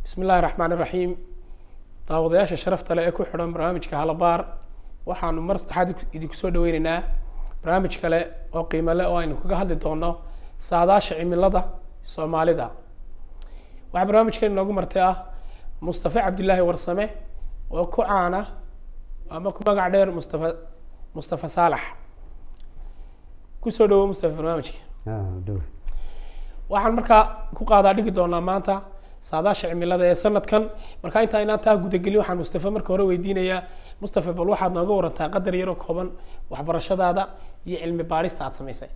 bismi illahi raxmaan iraxiim daawadayaasha sharafta leh ee ku xidhan barnaamijka halabaar waxaanu mar saddexaad idinku soo dhaweyneynaa barnaamij kale oo qiimo leh oo aynu kaga hadli doono saadaasha cimilada soomaalida waxaa barnaamijkeena inoogu martay ah mustafe cabdillaahi warsame oo ku caana ama ku magac dheer mustafa mustafa saalax kusoo dhawo mustafa barnaamijka dhow waxaan markaa ku qaadaa dhigi doonaa maanta saadaasha cimilada ee sanadkan marka intaa inaan taa gudagelin waxaan mustafe marka hore weydiinayaa mustafe bal waxaad nooga warantaa qadar yaroo kooban waxbarashadaada iyo cilmi baarista aad samaysay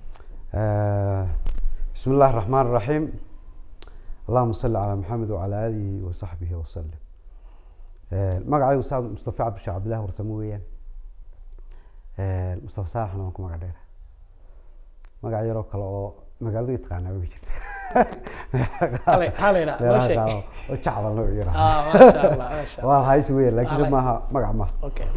bismi illahi raxmaan raxiim allahuma salli calaa maxamed wacalaa aalihi wasaxbihi wasalim magacaygu saa mustafa cabdisha cabdillahi warsamo weeyaan mustafa saalaxna waan ku magac dheera magac yaroo kale oo magaalada taqaanaa way jirta Hale- halayna, noo meelaha sheeg. qaar oo- oo jacda loo ah yiraahdo maasha allah maasha allah waa haysi weeyaan laakiin Hale. maaha magac maaha okay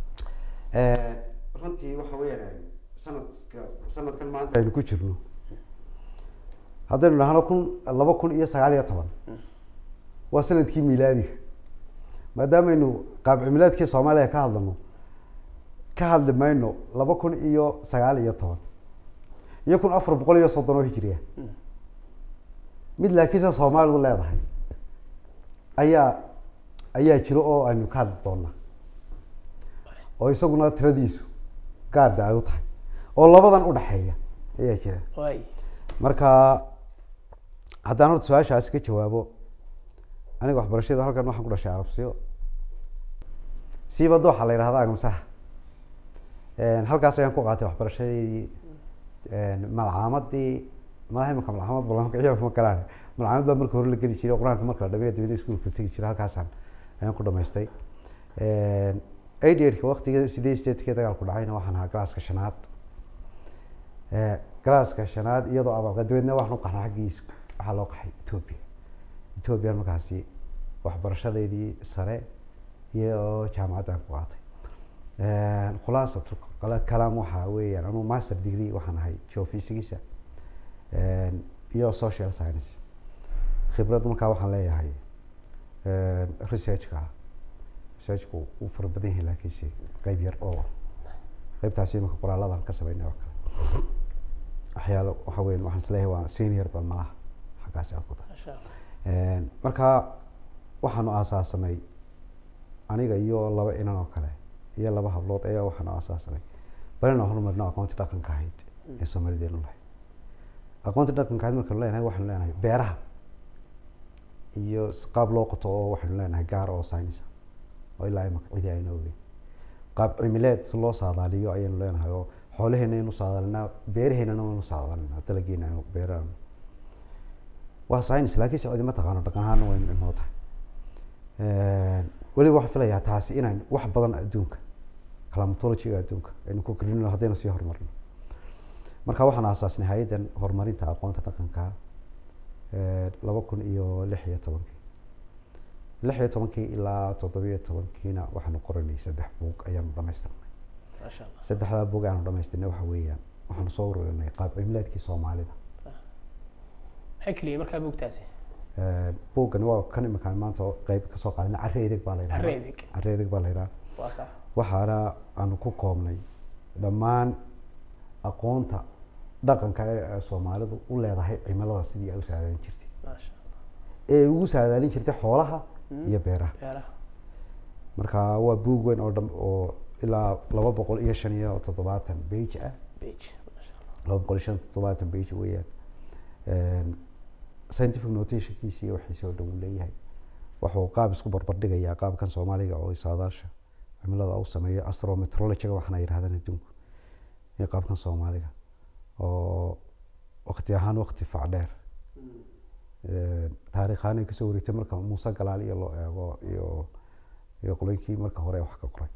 runtii waxa weeyaan sanadka sanadkan maanta aynu ku jirno haddaynu dhahno kun laba kun iyo sagaal iyo toban waa sanadkii miilaadiga maadaamaynu qaab cimilaadkii soomaaliya ka hadlano ka hadli mayno laba kun iyo sagaal iyo toban iyo kun afar boqol iyo soddon oo hijriya mid laakiinse soomaalidu leedahay ayaa ayaa jiro oo aynu ka hadli doonaa oo isaguna tiradiisu gaarda ay u tahay oo labadan udhaxeeya ayaa jira waay marka haddaan horta su-aashaasi ka jawaabo aniga waxbarashada halkan waxaan ku dhashay arabsiyo siiba dooxa la yidhahda agamsaha halkaas ayaan ku qaatay waxbarashadeedii malcaamadii malaha imika malcaamad balama ma galaan malcaamad baa marka hore la geli jiray qur-aanka marka la dhameeyo dabada iskuulka tegi jiray halkaasaan ayaan ku dhamaystay eighty-eightka waqtiga sideed sideedkii dagaalku dhacayna waxaan ahaa galaaska shanaad galaaska shanaad iyadoo abalqa dabeedna waxaan u qaxnay xaggiis waxaa loo qaxay ethoobia ethoobiyan markaasi waxbarashadeedii sare iyo jaamacaddan ku qaatay khulaasat kalaam waxaa weeyaan anuu master degree waxaan ahay geophysics iyo social science khibrad markaa waxaan leeyahay researchka researchku uu fara badan yahay laakiinse qeyb yar oo qeybtaasi imika qoraalladan ka sameynay oo kale waxyaalo waxa weyan waxaan isleeyahay waa senior bal malaha xaggaasi aad ku tahay maasha allah marka waxaanu aasaasanay aniga iyo laba inan oo kale iyo laba hablood ayaa waxaanu aasaasanay bal inaan horumarno aqoonti dhaqanka ahayd ee soomaalideenu lahayd aqoonti dhaqanka ahayd markaanu leenahay waxaanu leenahay beeraha iyo s- qaab loo qoto oo waxaanu leenahay gaar oo science ah, oo ilaa imaka cidi ayna ogeyn qaab cimileed si loo saadaaliyo ayaynu leenahay oo xoolaheena aynu saadaalinaa beeraheennana waynu saadaalinaa dalageena aynu beerana waa science laakiin se cidi ma taqaano dhaqan ahaana waynu inoo tahay weliba waxaan filayaa taasi inaan wax badan adduunka climatologyga adduunka aynu ku kordhino haddaynu sii horumarno marka waxaan aasaasnay hay-addan horumarinta aqoonta dhaqanka laba kun iyo lix iyo tobankii lix iyo tobankii ilaa toddobiyo tobankiina waxaanu qoranay saddex buug ayaanu dhamaystirnay maasha allah saddexdaa buug aanu dhamaystirnay waxa weeyaan waxaanu soo ururinay qaab cimilaadkii soomaalida maxay keliya markaa buugtaasi buuggani waa kan iminkaan maanta oo qeyb kasoo qaadana carre edeg baa la yidhahdaa Carre edeg. carre edeg baa la yidhaha waa sax waxaana aanu ku koobnay dhammaan aqoonta dhaqanka ee ay soomaalidu u leedahay cimilada sidii ay u saadaalin jirtay maasha allah ee ugu saadaalin jirtay xoolaha Mm. iyo beeraha beeraha marka waa buug weyn oo dham oo ilaa laba boqol iyo shan iyo toddobaatan page ah beige maasha allah laba boqol iyo shan iyo toddobaatan page weeyaan scientific notationkiisi iyo wixiisi oo dhan uu leeyahay wuxuu qaab isku barbardhigayaa qaabkan soomaaliga oo saadaasha cimilada u sameeyo astrometrologyga waxaana yidhahdaan adduunku iyo qaabkan soomaaliga oo waqti ahaan waqti fac dheer taariikh ahaan ay kasoo wareegtay marka muuse galaal iyo loo eego iyo iyo qoloyinkii marka hore wax ka qoray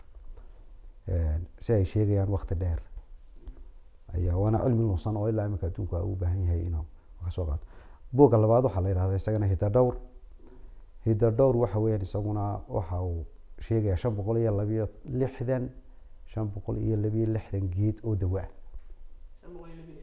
si ay sheegayaan waqti dheer ayaa waana cilmi lunsan oo ilaa imika adduunku u baahan yahay inuu wax ka soo qaato buugga labaad waxaa la yidhahdaa isagana hidadhowr hidadhowr waxa weeyaan isaguna waxa uu sheegayaa shan boqol iyo labiyo lixdan shan boqol iyo labiyo lixdan geed oo dawo ah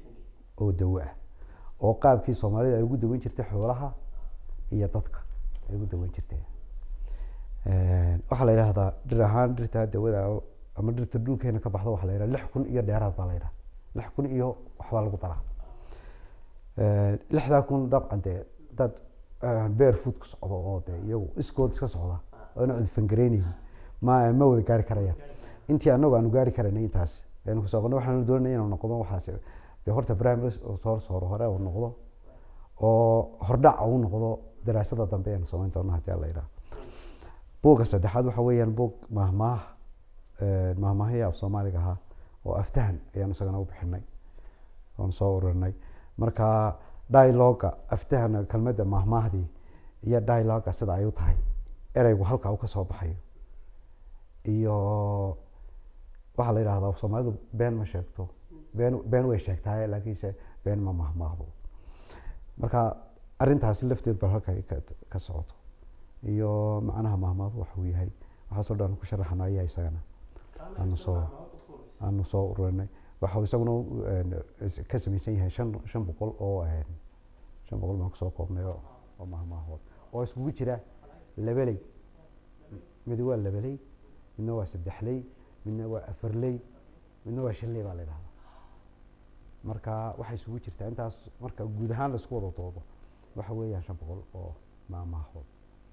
oo dawo ah oo qaabkii soomaalida ay ugu daweyn jirtay xoolaha iyo dadka ay ugu daweyn jirtay waxaa la yidhahdaa dhir ahaan dhirta dawada oo- ama dhirta dhulkeena ka baxda waxaa la yidhaha lix kun iyo dheeraad baa la yidhaha lix kun iyo waxbaa lagu daraa lixdaa kun dabcan dee dad beer food ku socdo oo dee iyagu iskood iska socda oo ina cudfangareynayhin ma ma wada gaari karayaan intii anagu aanu gaari karaynay intaas aynu kusoo qodnay waxaanu doonay inuu noqdo waxaas dee horta primary soo hore hore uu noqdo oo hordhac uu noqdo daraasada dambe aynu samayn doono haddii alla yidhaha buugga saddexaad waxa weeyaan buug mahmaah mahmaahya af soomaaliga ahaa oo aftahan ayaanu isagana u bixinay oonu soo ururinay marka dialoga aftahan kelmadda mahmaahdii iyo dialoga sida ay u tahay ereygu halka uu kasoo baxayo iyo waxaa la yidhahdaa soomaalidu been ma sheegto been been way sheegtahay laakiinse been ma mahmaahdo marka arrintaasi lafteed bal halka ay ka- ka socoto iyo macnaha mahmaadu waxa uu yahay waxaasoo dhan ku sharaxana ayaa isagana aanu soo aanu soo ururinay waxa uu isaguna eh, is- ka samaysan yahay shan shan boqol oo eh, shan boqol baan kusoo koobnay oo oo mahmaahood oo iskugu jira labeley mid waa labeley midna waa saddexley midna waa afarley midna waa shanley baa la yidhahdaa marka waxay isugu jirtaa intaas marka guud ahaan laisku wada doodo waxa weeyaan shan boqol oo maamaahood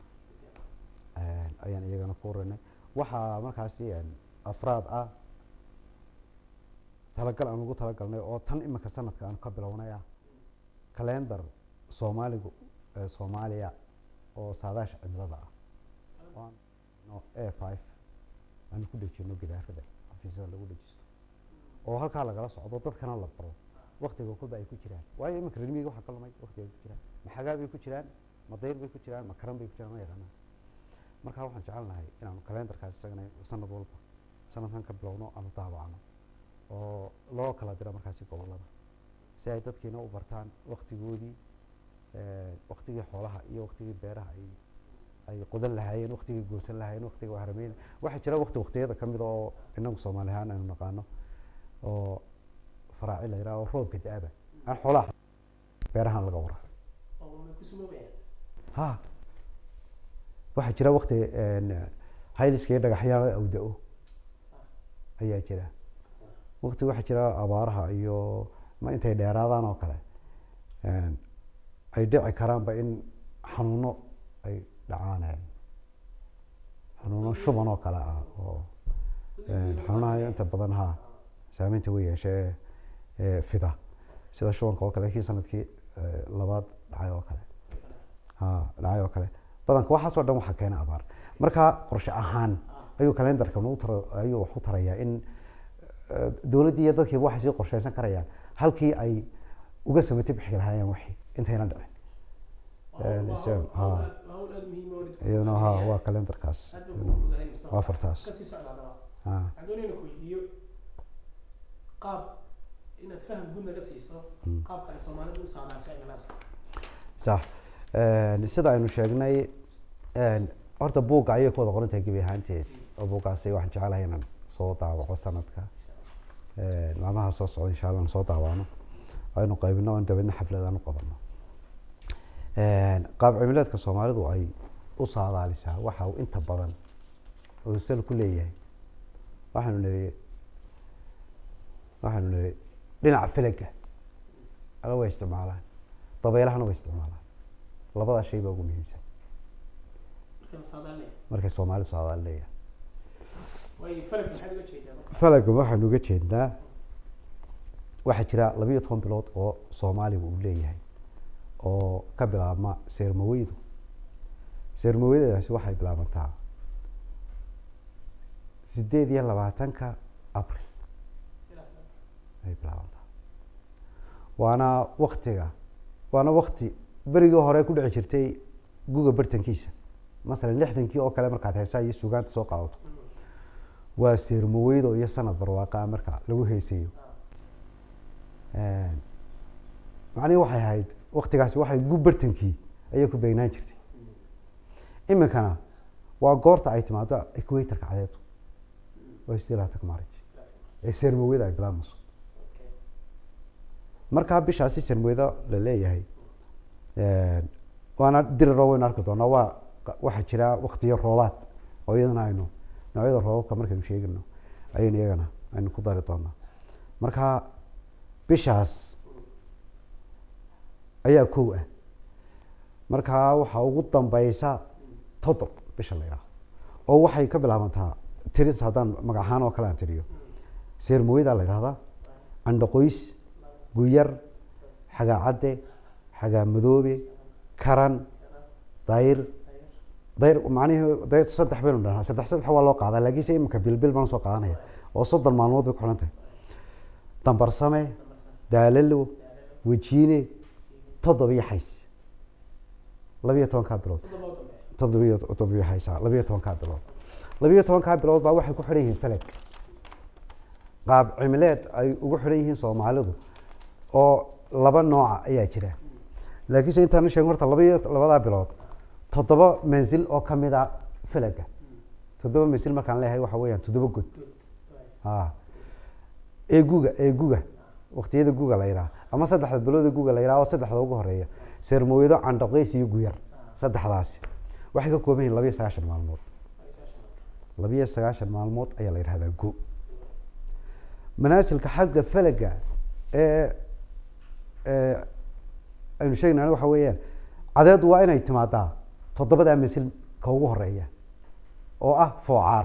ayaan iyagana ku urinay waxaa markaasi afraad ah talagal aan ugu talagalnay oo tan imika sanadka aan ka bilownay ah calendar soomaaligu ee soomaaliya oo saadaasha cimilada ah oo aan no a five aan ku dhejino gidaarada xafiisyada lagu dhejisto oo halkaa lagala socdo dadkana la baro waktiga kolba ay ku jiraan waayo iminka reer miyiga waxaa ka lumay waktiga ay ku jiraan ma xagaa bay ku jiraan ma dayr bay ku jiraan ma karan bay ku jiraan ma yaqaanaan marka waxaan jecelnahay inaanu kalendarkaas isagana sanad walba sanadkan ka bilowno aanu daabacno oo loo kala diro markaasi gobolada si ay dadkiina u bartaan waktigoodii waktigii xoolaha iyo waktigii beeraha ay ay qodan lahaayeen waktigii goosan lahaayeen waktigii wahrameyn waxaa jira wakti waktiyada ka mid oo inagu soomaali ahaan aynu naqaano oo faraaci la yidhaha oo roobka da-aba aan xoolaha beerahan laga wara ha waxaa jira wakti hayliska iyo dhagaxyaala awda-o ayaa jira wakti waxaa jira abaaraha iyo ma intay dheeraadaan oo kale ay dhici karaanba in xanuuno ay dhacaan xanuuno shuban oo kale ah oo xanuunaha inta badan ha saameynta way yeeshee ee fida sida shubanka oo kale kii sanadkii labaad dhacay oo kale ha dhacay oo kale badanka waxaasoo dhan waxaa keena abaar marka qorshe ahaan ayuu kalendarkan u tar ayuu wax u tarayaa in dowladdii iyo dadkiiba waxay sii qorsheysan karayaan halkii ay uga samati bixi lahaayeen wixii intayna dhicin ha iyaduna ha waa kalendarkaas waa afartaas ha adoonayna ku weydiiyo qaab inaad faham guud naga siiso qaabka ay soomaalidu u saamaysay cimilada sax sida aynu sheegnay horta buugga ayay ku wada qoran tahay gebi ahaanteed oo buuggaasi waxaan jecelahay inaan soo daawaco sanadka maalmaha soo socda insha allah aan soo daawacno aynu qaybino oon dabeedna xaflad aan u qabano qaab cimileedka soomaalidu ay u saadaalisaa waxa uu inta badan uu sal ku leeyahay waxaanu niri waxaanu niri dhinaca filaga ala way isticmaalaan dabeylahana way isticmaalaan labadaa shay baa ugu muhiimsan marka la saadaalinaya markay soomaalidu saadaalinayaan waayo falag maxaad uga jeedaa marka falaga waxaanu uga jeednaa waxaa jira labiyo toban bilood oo soomaaliga uu leeyahay oo ka bilaabma seermaweydu seermaweydaasi waxay bilaabantaa sideed iyo labaatanka abril ay bilaabantaa waana waktiga waana wakti berigii hore ku dhici jirtay guga bartankiisa masalan lixdankii oo kale markaad heesaa iyo sugaanta soo qaadato waa seermaweydo iyo sanad barwaaqa marka lagu heesayo macnihi waxay ahayd waktigaasi waxay gu bartankii ayay ku beegnaan jirtay iminkana waa goorta ay timaado equatorka cadeedu waa sidii labaatanka marij ee seermaweyda ay bilaabmayso markaa bishaasi seermaweyda la leeyahay waana diriro waynu arki doonaa waa qa- waxaa jira waktiyo roobaad oo iyadana aynu noocyada roobabka markaynu sheegayno ayaynu iyagana aynu ku dari doonaa marka bishaas ayaa kow ah markaa waxaa ugu dambeysa toddob bisha la yidhaahdo oo waxay ka bilaabantaa tiris haddaan magac ahaan oo kale aan tiriyo seermooyada la yidhahdaa candhaqoys guyar xagaa cadde xagaa madoobe karan dayr dayr macnihii dayr saddex baynu dhahnaa saddex saddex waa loo qaadaa laakiinse iminka bilbil baan soo qaadanaya oo soddon maalmood bay ku xidhan tahay dambarsame daalalo wejiine toddobiyo xays labiyo tobankaa bilood toddobiyo toddobiyo xaysa labiyo tobankaa bilood labiyo tobankaa bilood baa waxay ku xidhan yihiin feleg qaab cimileed ay ugu xidhan yihiin soomaalidu oo laba nooca ayaa jira laakiinse intaan sheegin horta labaiyo labadaa bilood toddoba mansil oo kamid a felaga toddoba mansil markaan leeyahay waxa weeyaan toddoba god a ee guga ee guga waqtiyada guga la yidhaha ama saddexda bilooda guga la yidhaha oo saddexda ugu horeeya seermooyado candhaqeys iyo guyar saddexdaasi waxay ka kooban yihin labiyo sagaashan maalmood labiyo sagaashan maalmood ayaa la yidhahdaa go manaasilka xagga felaga ee ee aynu sheegnana waxa weeyaan cadeedu waa inay timaadaa toddobadaa masil ka ugu horeeya oo ah foocaar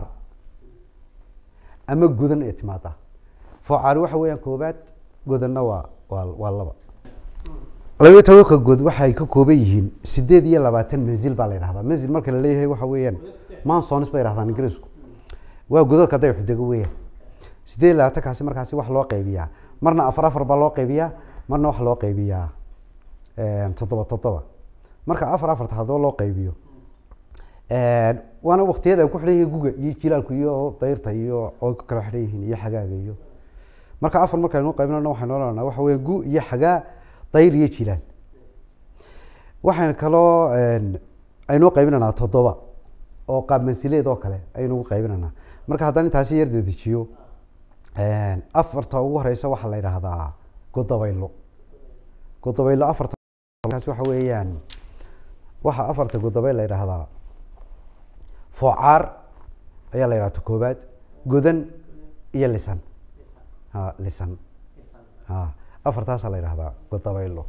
ama gudan ay timaadaa foocaar waxa weeyaan koobaad godanna waa waa waa laba labiyo tobanka god waxay ka kooban yihiin sideed iyo labaatan mansil baa la yidhahdaa mansil marka la leeyahay waxa weeyaan mansonis bay yidhahdaan ingiriisku waa godadka day xudego weeyaan sideed iyo labaatankaasi markaasi wax loo qaybiyaa marna afar afar baa loo qaybiyaa marna wax loo qaybiyaa toddoba toddoba marka afar afarta haddaba loo qaybiyo waana waktiyada ay ku xidhan yihiin guga iyo jilaalku iyo dayrta iyo oo ku kala xidhan yihiin iyo xagaaga iyo marka afar markaynu qaybinana waxaynu oranaa waxa weya gu iyo xagaa dayr iyo jilaal waxayna kaloo aynoo qaybinanaa toddoba oo qaab mansileed oo kale ayaynu ugu qaybinanaa marka haddaan intaasi yar dedejiyo afarta ugu horeysa waxaa la yidhaahdaa godabaylo godabaylo afarta kaas waxa weeyaan waxa afarta godabay la yidhaahdaa foocaar ayaa la yidhahda koobaad godan iyo lisan ha lisan ha afartaasaa la yidhahdaa godabaylo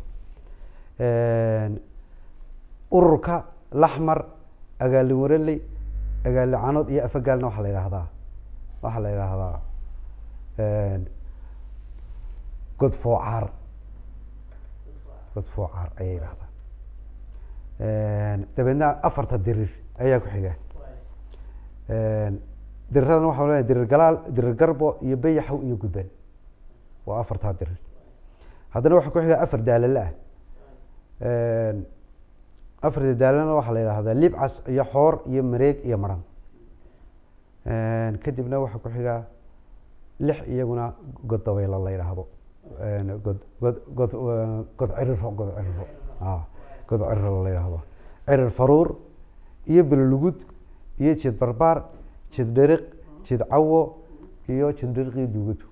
ururka laxmar agaalin wareley agaalin canood iyo afagaalna waxaa la yidhaahdaa waxaa la yidhaahdaa god foocaar god foocaar ayay yidhahdaa dabeedna afarta dirir ayaa ku xiga diriradana waxaa leeyahay dirir galaal dirir garbo iyo bayaxow iyo gudban waa afartaa dirir haddana waxaa ku xiga afar daalale ah afarta daalana waxaa la yidhahdaa libcas iyo xoor iyo mareeg iyo maran kadibna waxaa ku xiga lix iyaguna god dabaylo la yidhaahdo god god god god ciriro god ciriro a god ciriro la yidhaahdo cirir faruur iyo belolugud iyo jid barbaar jid dheriq jid cawo iyo jid dheriqii duugadu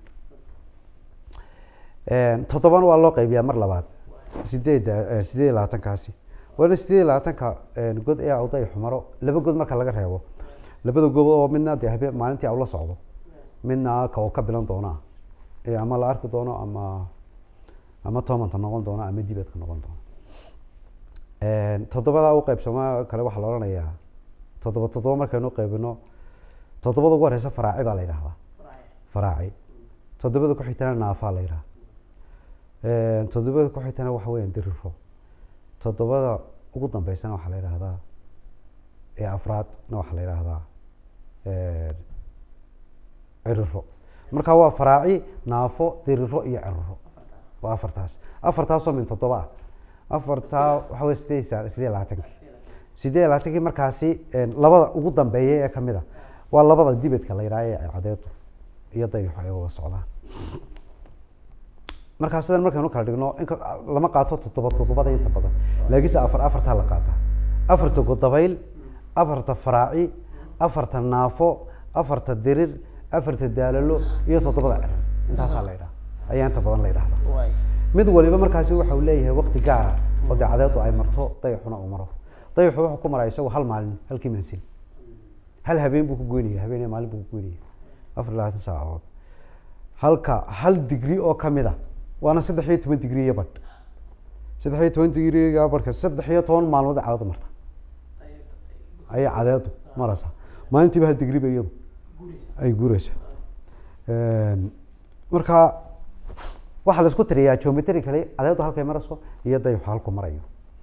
toddobana waa loo qaybiyaa mar labaad sideed sideed iyo labaatankaasi waana sideed iyo labaatanka god ee awday xumaro laba god marka laga reebo labada god oo midna dee habe maalintii aw la socdo midna ka oo ka bilan doona ama la arki doono ama ama tomanta noqon doono ama dibadka noqon doono toddobada u qaybsama kale waxaa la odhanayaa toddoba toddoba markaynu qaybino toddobada ugu horeysa faraaci baa la yidhahdaa faraaci toddobada ku xigtana naafaa la yidhaha toddobada ku xigtana waxa weeyaan diriro toddobada ugu dambeysana waxaa la yidhahdaa ee afraadna waxaa la yidhahdaa ciriro marka waa faraaci naafo diriro iyo ciriro waa afartaas afartaasoo min toddoba ah afartaa waxa wey sideed sideed labaatankii sideed labaatankii markaasi labada ugu dambeeya ee kamid a waa labada dibedka la yidhaha ee cadeedu iyo dayaxu ay wada socdaan markaa sidan markaynu kala dhigno in lama qaato toddoba toddobada inta badan laakiinse afar afartaa la qaata afarta godabayl afarta faraaci afarta naafo afarta dirir afarta daalalo iyo toddobada cirir intaasaa la yidhaha ayaa inta badan la yidhahda mid waliba markaasi waxa uu leeyahay waqti gaara oo dee cadeedu ay marto dayaxuna uu maro dayaxu wuxuu ku maraa isagu hal maalin halkii mansil hal habeen buu ku goynaya habeen iyo maalin buu ku goynaya afar iyo labaatan saacadood halka hal digri oo kamid a waana saddex iyo toban digri iyo badh saddex iyo toban digri iyo badhka saddex iyo toban maalmood ay cadeedu marta ayay cadeedu maraysaa maalintiiba hal digri ba iyadu ay guureysaa marka waxaa la isku tiriyaa geometrically cadeedu halkay marayso iyo dayaxu halku marayo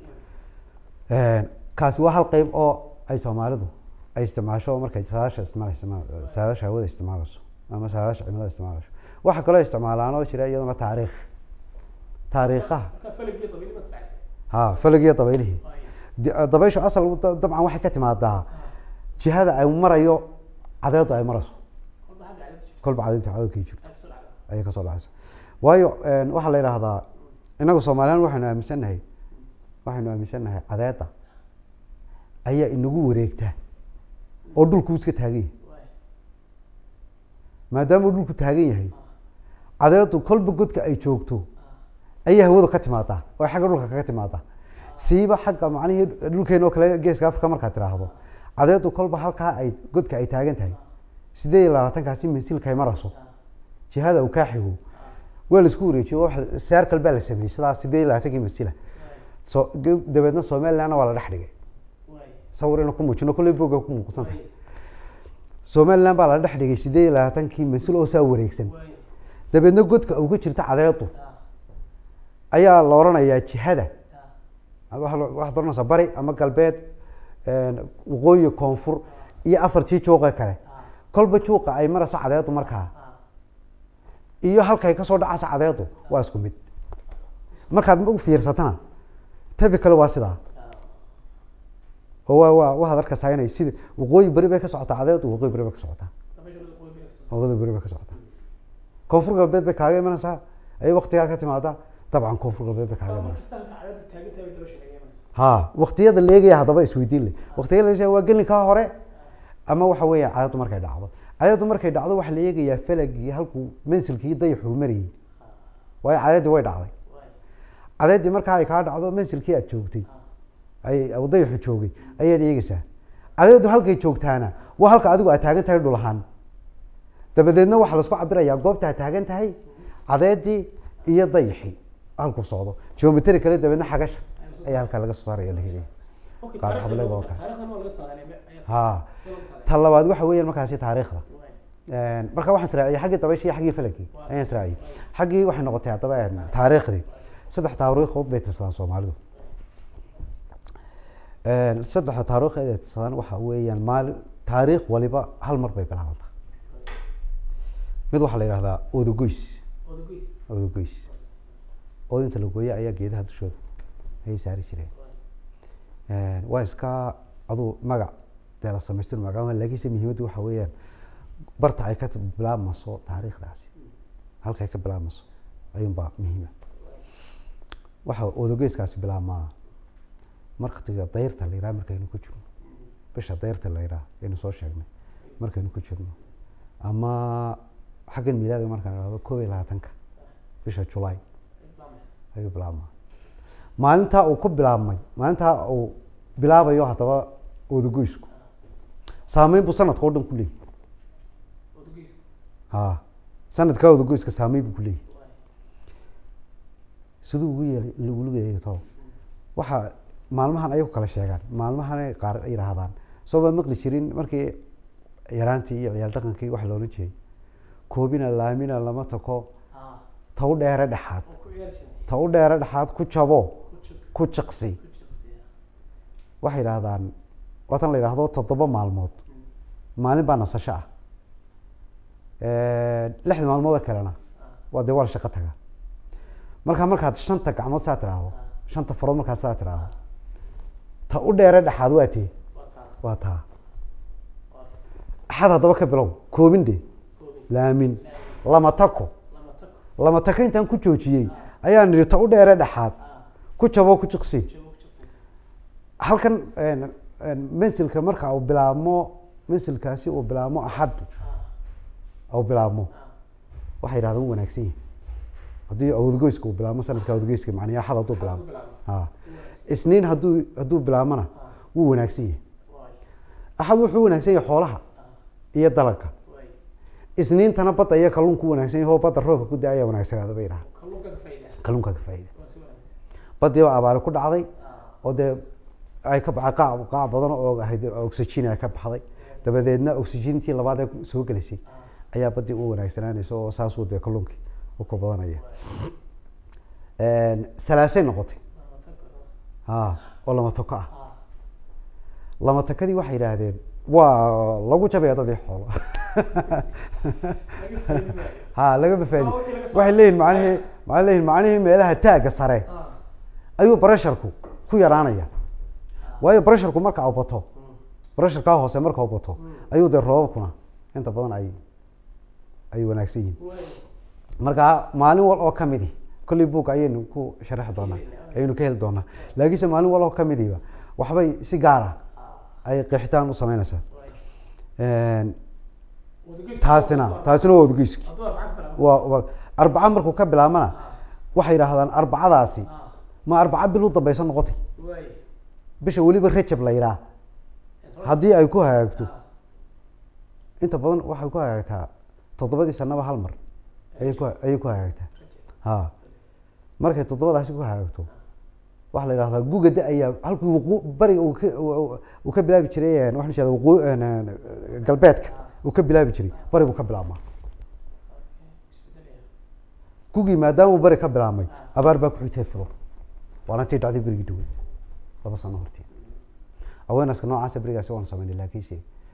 kaasi waa hal qeyb oo ay soomaalidu ay isticmaasho markay saadaasha isticmaalayso saadaasha hawada isticmaalayso ama saadaasha cimilada isticmaalayso waxaa kaloo isticmaalaan oo jira iyaduna taariikh taariikhaha ha falagiyo dabaylihii Di- dabayshu asal da- dabcan waxay ka timaadaa jihada ay marayo cadeedu ay marayso kolba cadeynta cadowkii jirto ayay kasoo dhacaysa waayo waxaa la yidhaahdaa inagu soomaaliyan waxaynu aaminsannahay waxaynu aaminsannahay cadeeda ayaa inagu wareegtaa oo dhulku iska taagan yahay maadaama uu dhulku taagan yahay cadeedu kolba godka ay joogto ayay hawada ka timaadaa oo xagga dhulka kaga timaadaa siiba xagga macnihii dhulkeena oo kale geeska afrika markaad tiraahdo cadeedu kolba halkaa ay godka ay taagan tahay sideed iyo labaatankaasi mansilkay marayso jihada uu kaa xigo waa la isku wareejiyo wax- circle baa la sameeyey sidaas sideed iyo labaatankii mansila so ge- dabeedna somalilandna waa la dhex dhigay sawir ina ku muujino kolley boga ku muuqsan tahay somaliland baa la dhex dhigay sideed iyo labaatankii mansil oo saa wareegsan dabeedna godka uga jirta cadeedu ayaa la oranayaa jihada Ad waxa lo- waxaad oranaysaa bari ama galbeed waqooyi koonfur iyo afartii juuqa kale kolba juuqa ay marayso cadeedu markaa iyo halkay kasoo dhacaysa cadeedu waa isku mid markaad u fiirsatana tabi kale waa sidaa oo waa waa waxaad arkaysaa inay sida waqooyi beri bay ka socotaa cadeedu waqooyi beri bay ka socotaa waqooyi beri bay ka socotaa koonfur galbeed bay kaaga imanaysaa ay waktigaa ka timaadaa dabcan koonfur galbeed bay kaaga imanaysaa ha waktiyada la eegaya haddaba isweydiin le waktiyada la eegaya waa gelinkaa hore ama waxa weeye cadeedu markay dhacdo cadeedu markay dhacdo waxaa la eegayaa falagii halkuu mansilkii dayaxuu marayay waayo cadeedii way dhacday cadeedii markaa ay kaa dhacdo mansilkii aad joogtay ay uu dayaxu joogay ayaad eegeysaa cadeedu halkay joogtaana waa halka adigu aad taagan tahay dhul ahaan dabadeedna waxaa laisku cabirayaa goobta aad taagan tahay cadeedii iyo dayaxii halkuu socdo geometry kale dabeedna xagasha ayaa halkaa laga soo saaraya la helaya qaar xableed oo kale ha ta labaad waxa weeyaan markaasi taariikhda marka waxaan israaciyay xaggii dabaysha iyo xaggii falagii ayaan israaciyay xaggii waxay noqotay haddaba taariikhdii saddex taariikhood bay tirsadaan soomaalidu saddexa taariikh ay tirsadaan waxa weeyaan maali taariikh waliba hal mar bay bilaabantaa mid waxaa la yidhahdaa odogoys odogoys oodinta la gooye ayaa geedaha dushooda ayay saari jireen waa iska aduu magac dee la samaystir magaca laakiinse muhiimaddu waxa weeyaan barta ay ka bilaabmayso taariikhdaasi halka ay ka bilaabmayso ayuunbaa muhiima waxa odogeeskaasi bilaabmaa markatiga dayrta la yidhaha markaynu ku jirno bisha dayrta la yidhaha aynu soo sheegnay markaynu ku jirno ama xaggan miilaadiga markaan idhahdo koob iyo labaatanka bisha julaay ayuu bilaabmaa maalintaa uu ku bilaabmay maalintaa uu bilaabayo haddaba odagoysku saameyn buu sanadka oo dhan ku leeyahy ha sanadkaa odagoyska saameyn buu ku leeyahy siduu ugu yeelay ugu leeyahay to waxaa maalmahan ayay ku kala sheegaan maalmahan qaar yidhaahdaan soo baad maqli jirin markii yaraantii iyo ciyaal dhaqankii wax loola jeeyay koobina laamina lama tako ta u dheere dhexaad ta u dheere dhexaad ku jabo ku jiqsi waxay yidhaahdaan waatan la yidhaahdo toddoba maalmood maalin baa nasasho ah lixda maalmood kalena waa dee waa la shaqo tagaa markaa markaad shanta gacmood saa tiraahdo shanta farood markaad saa tiraahdo ta u dheere dhexaad waa tee waa taa axad haddaba ka bilow koobin dhe laamin lama tako lama tako intaan ku joojiyey ayaan nidhi ta u dheere dhexaad ku jabo ku jiqsi halkan mansilka marka uu bilaabmo mansilkaasi uu bilaabmo axaddu uu bilaabmo waxay yidhahdaan u wanaagsan yahay haddii awdgoyska uu bilaabmo sanadka awdgoyska macnii axad hadduu bilaabmo ha isniin hadduu hadduu bilaabmona wuu wanaagsan yahay axad wuxuu wanaagsan yahay xoolaha iyo dalagga isniintana badda iyo kalluunku wanaagsan yahay oo badda roobka ku da-aya wanaagsanaada bay dhaha kalluunka ka faa'iida baddii baa abaari ku dhacday oo dee ay ka baxay qaac qaac badan oo ahayd oxygen ay ka baxday dabadeedna oxygentii labaad ee soo gelisay ayaa baddii u wanaagsanaanaysa oo saasuu dee kalluunkii u ka badanaya salaasay noqotay ha oo lama toko ah lama takadii waxay yidhaahdeen waa lagu jabaya dadii xoolo ha lagama faadi waxay leeyihin macnihii waxay leeyihin macnihii meelaha taagga sare ayuu bresharku ku yaraanaya waayo bresharku marka u bato bresharkaa hoose marka u bato ayuu dee roobabkuna inta badan ay ay wanaagsan yihiin marka maalin wal oo kamidi kolley book ayaynu ku sharaxi doonaa ayaynu ka heli doonaa laakiinse maalin wal oo kamidiba waxbay si gaara ay qeexitaan u sameynaysaa taasina taasina waa odgeyski waa waa arbaca markuu ka bilaabana waxay yidhaahdaan arbacadaasi ma arbaca bil u dambeysa noqotay bisha weliba rajab la yidhaah haddii ay ku hagaagto inta badan waxay ku hagaagtaa toddobadii sanaba hal mar ayay ku ayay ku hagaagtaa ha markay toddobadaasi ku hagaagto waxaa la yidhahdaa guga da-ayaa halkii waqo bariga uu ka uu ka bilaabi jiray waxaan jeeda waqo galbeedka uu ka bilaabi jiray bari buu ka bilaabmaa gugii maadaama uu bari ka bilaabmay abaar baa ku-xigtay filo waana tii dhacday berigii dhawey laba sano hortii awarenesska noocaasa berigaasi waanu sameynay laakiinse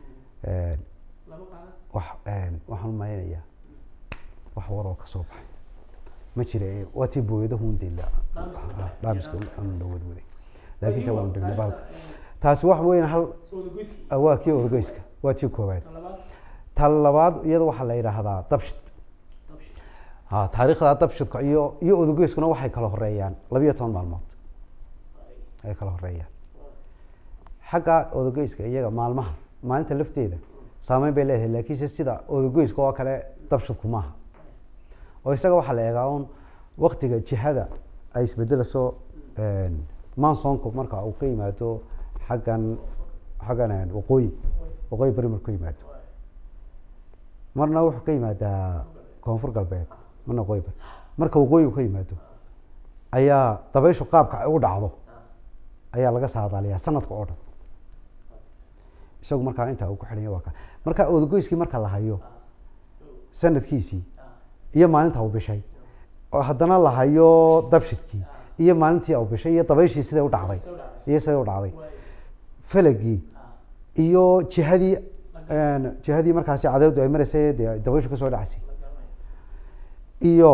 wax waxaan umalaynayaa wax waroo kasoo baxay ma jira waa tii booyada hundela dhaamiska aanu dhawadwaday laakiinse waanu degnay baalka taasi wax weyn hal waa kii odogeyska waa tii koowaad ta labaad iyada waxaa la yidhaahdaa dabshid ha taariikhda dabshidka iyo iyo odogeyskuna waxay kala horeeyaan labiyo toban maalmood ay kala horeeyaan xagga odogeyska iyaga maalmaha maalinta lafteeda saameyn bay leedahay laakiinse sida odogeyska oo kale dabshidku maaha oo isaga waxaa la eegaa un waktiga jihada ay isbedelayso mansonku marka uu ka yimaado xaggan xaggan waqooyi waqooyi beri marku yimaado marna wuxuu ka yimaadaa koonfur galbeed marna waqooyi beri marka waqooyigu ka yimaado ayaa dabayshu qaabka ay u dhacdo ayaa laga saadaaliyaa sanadka oo dhan isagu markaa intaa uu ku xidhanya waa ka marka odagoyskii marka la hayo sanadkiisii iyo maalinta uu bishay oo haddana la hayo dabshidkii iyo maalintii uu bishay iyo dabayshii siday u dhacday iyo siday u dhacday falagii iyo jihadii jihadii markaasi cadeedu ay maraysay dee dabayshu kasoo dhacaysay iyo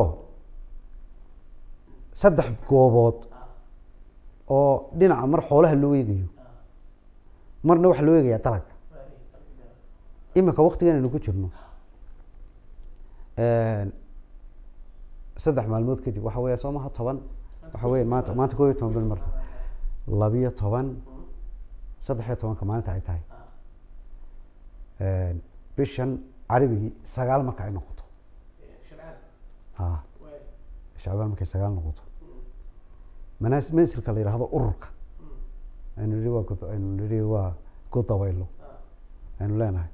saddex goobood oo dhinaca mar xoolaha loo eegayo marna waxaa loo eegayaa dalagga imika waktigan aynu ku jirno saddex maalmood kadib waxa weya soo maha toban waxa weya maanta maanta koob iyo toban bil marka labiyo toban saddex iyo tobanka maalinta ay tahay bishan carabigii sagaal marka ay noqoto ha shacbaan markay sagaal noqoto manas mansilka la yidhaahdo ururka aynu nihi waa god aynu nihi waa god dabaylo aynu leenahay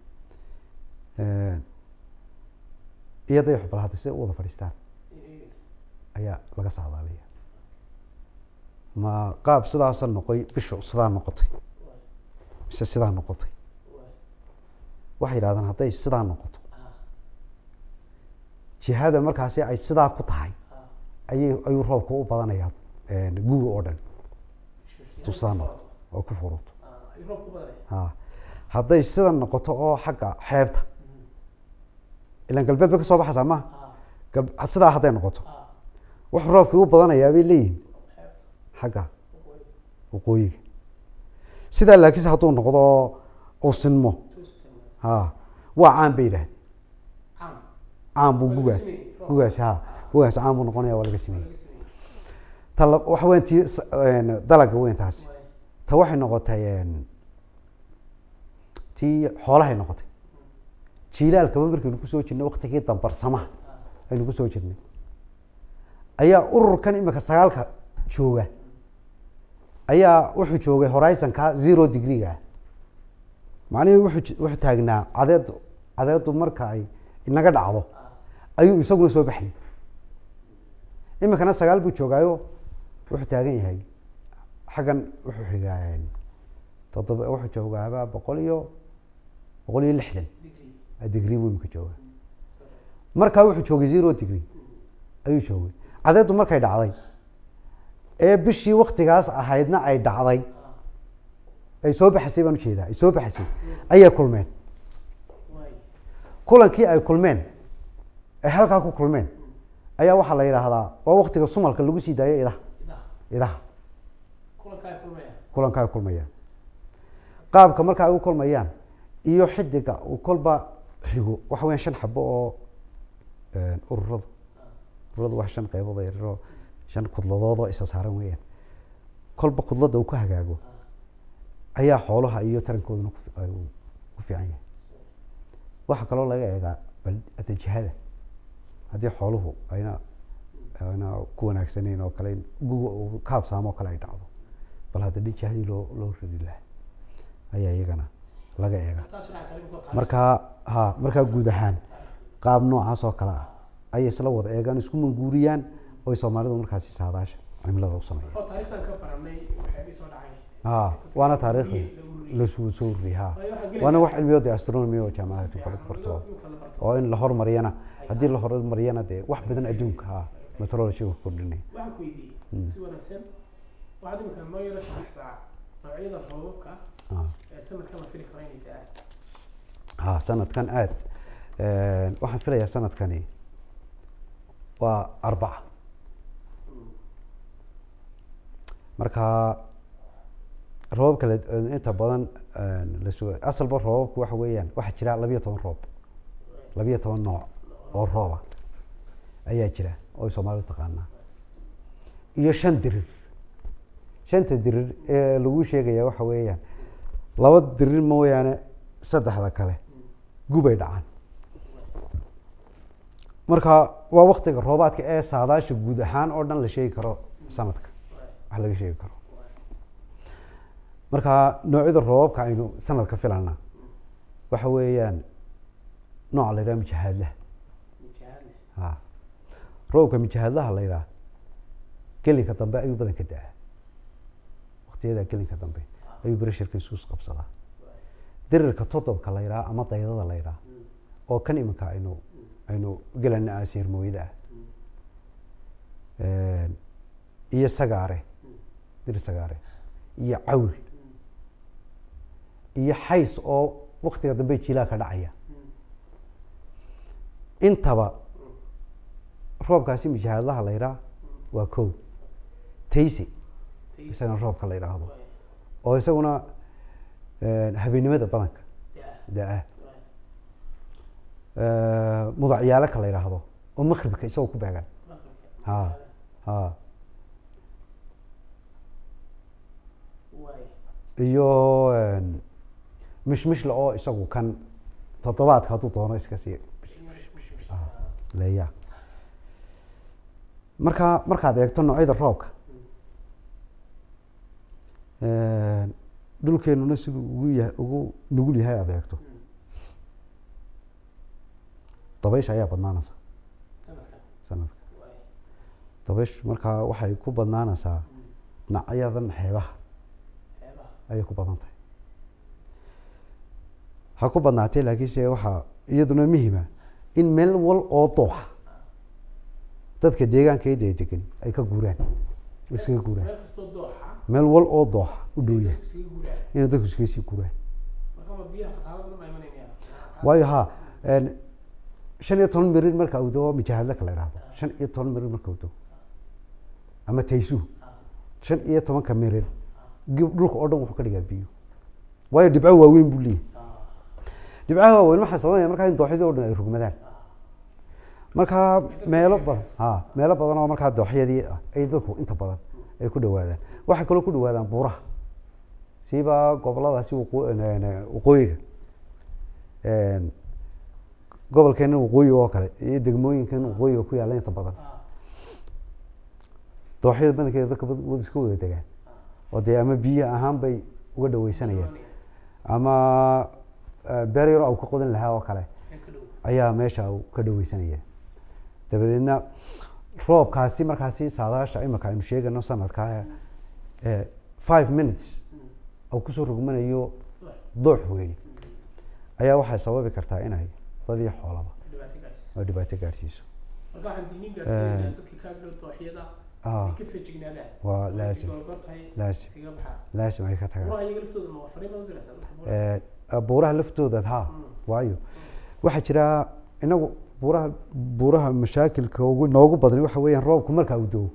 iyo dayaxu bal hadda siday u wada fadhiistaan ayaa laga saadaalaya ma qaab sidaasa noqoy bishu sidaa noqotay mise sidaa noqotay waxay yidhahdaan hadday sidaa noqoto jihada markaasi ay sidaa ku tahay ayay ayuu roobka u badanayaa guga oo dhan tusaano oo ku furuto ha hadday sida noqoto oo xagga xeebta ilan galbeed bay kasoo baxaysaa maha gal- sidaa hadday noqoto wax roobkii u badanayaa bay leeyihin xagga waqooyiga sidaa laakiinse hadduu noqdo uu sinmo ha waa caan bay yidhahdeen caan buu gugaas gugaas ha gugaas caan buu noqonaya waa laga sameeyey ta la- waxa weyn tii s- een, dalaga weyn taasi ta waxay noqotay een, tii xoolahay noqotay jiilaalkaba markaynu kusoo jirnay waktigii dambarsamaha aynu kusoo jirnay ayaa ururkan imika sagaalka jooga ayaa wuxuu joogay horizonka zero degreega macnihii wuxuu j- wuxuu taagnaa cadeedu cadeedu marka ay inaga dhacdo ayuu isaguna soo baxayay iminkana sagaal buu joogaayo wuxuu taagan yahay xaggan wuxuu xigaa toddoba wuxuu joogaaba boqol iyo boqol iyo lixdan degree buu imika jooga markaa wuxuu joogay zero degree ayuu joogay cadeedu markay dhacday ee bishii waktigaas ahaydna ay dhacday ay soo baxaysay baan ujeedaa ay soo baxaysay ayay kulmeen kulankii ay kulmeen ay halkaa ku kulmeen ayaa waxaa la yidhaahdaa waa waktiga sumalka lagu sii daayo idaha idaha kulanka ay kulmayaan qaabka marka ay u kulmayaan iyo xidiga uu kolba xigo waxa weya shan xabo oo ururada ururadu waa shan qeybood oo yaryar oo shan kudladood oo isa saaran weeyaan kolba kudladda uu ka hagaago ayaa xoolaha iyo tarankooduna ku fi- ay u- ku fiican yahay waxaa kaloo laga eegaa bal hadda jihada haddii xooluhu ayna ayna ku wanaagsaneyn oo kale in guga uu ka habsaamo oo kale ay dhacdo bal hadda dhi jihadii loo loo ridi lahaa ayaa iyagana laga eegaa markaa ha markaa guud ahaan qaab noocaas oo kale ah ayay isla wada eegaan isku manguuriyaan oo ay soomaalidu markaasi saadaasha cimilada u sameeyaan oo taariikhdan ka baranay waxay soo dhacay ha waana taariikhda lasoo soo ururiyay ha waana wax cilmiyood ee astronomy oo jaamacada kala barto oo in la horumariyana haddii la horumariyana dee wax badan adduunka ha meteorology-ga ku kordhinay waxaan ku weydiiyey si wanaagsan waxaad imika noo yaro sharaxdaa noocyada roobabka ha ee sanadkan la fili karo inay da-aan ha sanadkan aad waxaan filayaa sanadkani waa arbaca marka roobabka la inta badan la suga asalba roobabku waxa weeyaan waxaa jira labiyo toban roob labiyo toban nooc oo rooba ayaa jira oo ay soomaalidu taqaanaa iyo shan dirir shanta dirir ee lagu sheegaya waxa weeyaan laba dirir mooyaane saddexda kale gubay dhacaan marka waa waktiga roobaadka ee saadaasha guud ahaan oo dhan la sheegi karo sanadka wax laga sheegi karo marka noocyada roobabka aynu sanadka filana waxa weeyaan nooca la yidhaha mijahaadlaha mijahaadle ha roobka mijahaadlaha la yidhaha gelinka dambe ayuu badan ka da-aa waktiyada gelinka dambe ayuu bresharka isuus qabsadaa dirirka todobka la yidhaha ama daydada la yidhaha oo kan iminka aynu aynu gelana asiir mooyada ah iyo sagaare dir sagaare iyo cawl iyo xays oo waktiga dambe jilaa ka dhacaya intaba roobkaasi mijahaadlaha la yidhaha waa kow tayse isagana roobka la yidhaahdo oo isaguna habeennimada badanka da-ah mudacyaalo ka la yidhaahdo oo makribka isagoo ku beegan ha ha iyo mishmishla oo isagu kan toddobaadka hadduu doono iska sii leeya marka markaad eegto noocyada roobka dhulkeenuna siduu ugu yahay ugu nugul yahay aad eegto dabaysha ayaa badnaanaysa sanadka dabaysh markaa waxay ku badnaanaysaa dhinacyadan xeebaha ayay ku badan tahay ha ku badnaatee laakiinse waxaa iyaduna muhima in meel wal oo dooxa dadka deegaanka ida degan ay ka guuraan iskaga guuraan meel kastoo dooxa meel wal oo dooxa u dhow yahay iskaga guuraan inay dadku iskaga sii guuraan marka ma biyaha fataalo badan baa imanaya waayo ha shan iyo toban mirir marka uu dego mijahaadla ka la yidhahdo shan iyo toban mirir marka uu dego ama taysu shan iyo tobanka mirir gib- dhulka oo dhan wuxuu ka dhigaa biyo waayo dhibco waaweyn buu leeyahay dhibcaha waaweyn waxaa sababanaya markaa in dooxyadii o dhan ay rugmadaan markaa meelo badan ha meelo badan oo markaa dooxyadii ah ay dadku inta badan ay ku dhawaadaan waxay kaloo ku dhawaadaan buuraha siiba goboladaasi waqoo- waqooyiga gobolkeena waqooyiga oo kale iyo degmooyinkan waqooyiga ku yaalla inta badan dooxyada badankeeda dadka bad- wad iska wada degaan oo dee ama biyo ahaan bay uga dhaweysanayeen ama eh, beer yaro au ka qodan lahaa oo kale ayaa meesha uu ka dhaweysanaya dabadeedna roobkaasi markaasi saadaasha imika aynu sheegano sanadka eh, five minutes uu kusoo rogmanayo doox weyni ayaa waxay sababi kartaa inay dad iyo xoolaba oo dhibaato gaadhsiiso Ah, waa laasim laasim laasim ay ka tagaan Eh, buuraha laftooda ha waayo waxaa jira inagu buuraha buuraha mashaakilka ugu noogu badan waxa weeyaan roobku markaa uu doo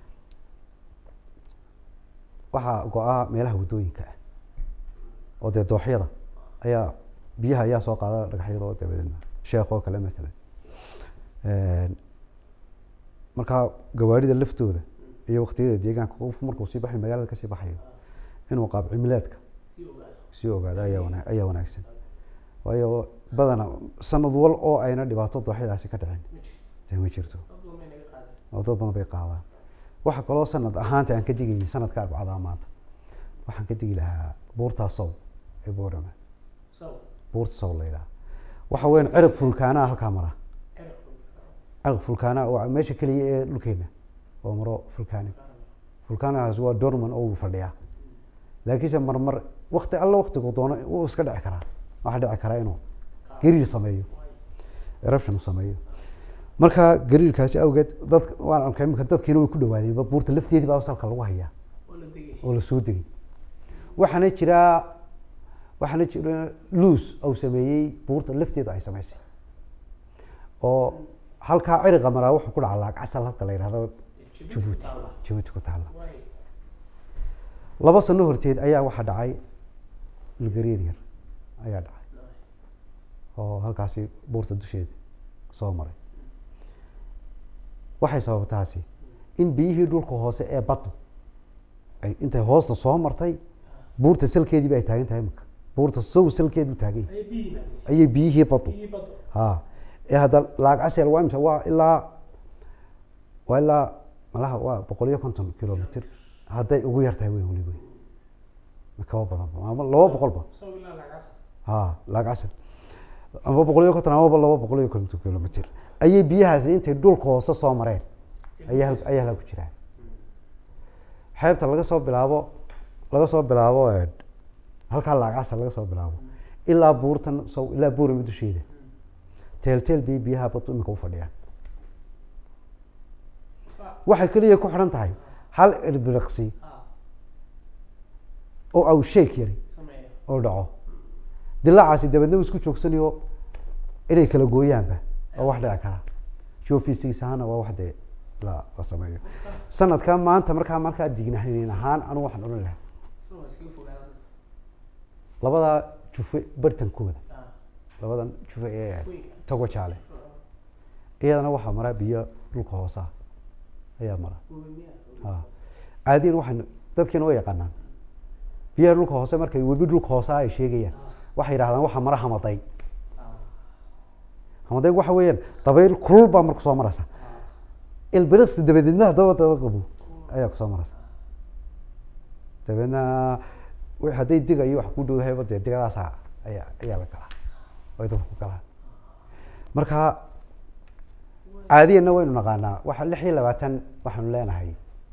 waxaa go-a meelaha waddooyinka ah oo dee dooxyada ayaa biyaha ayaa soo qaada dhagaxyada oo dabadeedna sheekh oo kale masalan Een, markaa gawaarida laftooda iyo waqtiyada deegaanka qofku markuu sii baxayo magaalada kasii baxayo inuu qaab cimileedka sii ogaado ayaa wana ayaa wanaagsan waayo badana sanad wal oo ayna dhibaato dooxyadaasi ka dhicin dee ma jirto oo dad badan bay qaadaan waxa kaloo sanad ahaanta aan ka digayay sanadka arbacada maanta waxaan ka digi lahaa buurtaa sow ee boorama buurta sow la yidhaha waxa weeyaan cirib fulkaanaa halkaa mara cirib fulkaanaa waa meesha keliya ee dhulkeena oo maro fulkaani fulkaanagaas waa dorman oo uu fadhiyaa laakiinse marmar wakti alla waktigu doono wuu iska dhici karaa waxaa dhici karaa inuu gariir sameeyo eruption sameeyo marka gariirkaasi awgeed dad waan arkay imika dadkiina way ku dhawaadeenba buurta lafteedii baa salka lagu hayaa oo la soo degay waxaana jiraa waxaana jira luus uu sameeyey buurta lafteeda ay samaysay oo halkaa ciriqa maraa wuxuu ku dhaca laag casal halka la yidhahdo jabuuti jabuuti ku taalla laba sano horteed ayaa waxaa dhacay lugariir yar ayaa dhacay oo halkaasi buurta dusheeda soo maray waxay sababtaasi in biyihii dhulka hoose ee baddu ay intay hoosta soo martay buurta salkeediiba ay taagan tahay imika buurta sow salkeedu taagan yahay ayay biyihii baddu ha ee hadda laag casel waa imisa waa ilaa waa ilaa malaha waa boqol iyo konton kilomitr hadday ugu yar tahay weyn weli weyn kaba badan ama laba boqolba ha laag casel ama boqol iyo konton amaba laba boqol iyo konton kilomitr ayay biyahaasi intay dhulka hoose soo mareen ayaa hal- ayaa halkaa ku jiraan xeebta laga soo bilaabo laga soo bilaabo eh, halkaa laag casel laga soo bilaabo ilaa buurtan sow ilaa buurama dusheeda teelteel bay biyaha badu imika u fadhiyaan waxay keliya ku xidhan tahay hal irbiriqsi oo aw sheek yari oo dhaco dilaacaasi dabeedna uu isku joogsanayo inay kala gooyaanba waa wax dhici kara geophysics ahaana waa wax dee la la sameeyo sanadka maanta markaa markaa dignahayn ahaan anigu waxaan odhan lahaa labadaa jufe bartankooda labadan jufe ee togo jaale iyadana waxaa mara biyo dhulka hoosa ayaa mara ha caadiyan waxaan dadkeena way yaqaanaan biyaha dhulka hoose markay webi dhulka hoose ay sheegayaan waxay yidhahdaan waxaa mara hamaday hamadayg waxa weeyaan dabayl kulul baa marka soo maraysa ilbirista dabadeedna haddaba daba qabo ayaa kusoo maraysa dabeedna wi- hadday diga iyo wax ku dhowdahayba dee digadaasa ayaa ayaa la galaa ay dadku ku galaan marka caadiyanna waynu naqaanaa waxa lix iyo labaatan waxaanu leenahay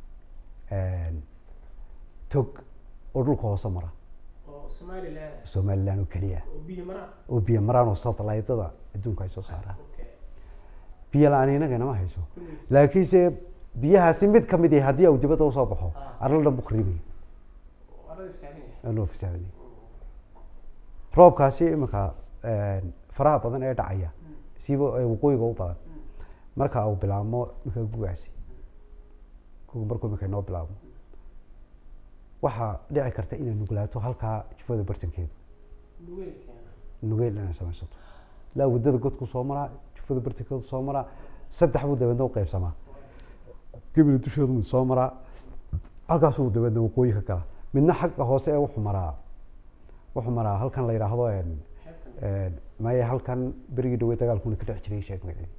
tog oo dhulka hoose mara somaliland oo keliya oo biyo maraan oo satelliteda adduunka ay soo saaraan biyo la-aan inaga nama hayso laakiinse biyahaasi mid kamid yahay haddii uu dibadda usoo baxo arla dhan bu khariibaya waa loo fasaadinaya roobkaasi imika faraha badan ee dhacaya siiba ee waqooyiga u badan marka uu bilaabmo imika gugaasi guga markuu imika inoo bilaabmo waxaa dhici karta inay nuglaato halkaa jufada bartankeedu nugeyl inay samaysato ilaa waddada godku soo maraa jufada bartankeedu soo maraa saddex buu dabeedna u qaybsamaa gebila dusheedu mid soo maraa halkaasuu dabeedna waqooyi ka galaa midna xagga hoose ee wuxuu maraa wuxuu maraa halkan la yidhaahdo maya halkan berigii dhawey dagaalkuna ka dhex jiray sheeg magacii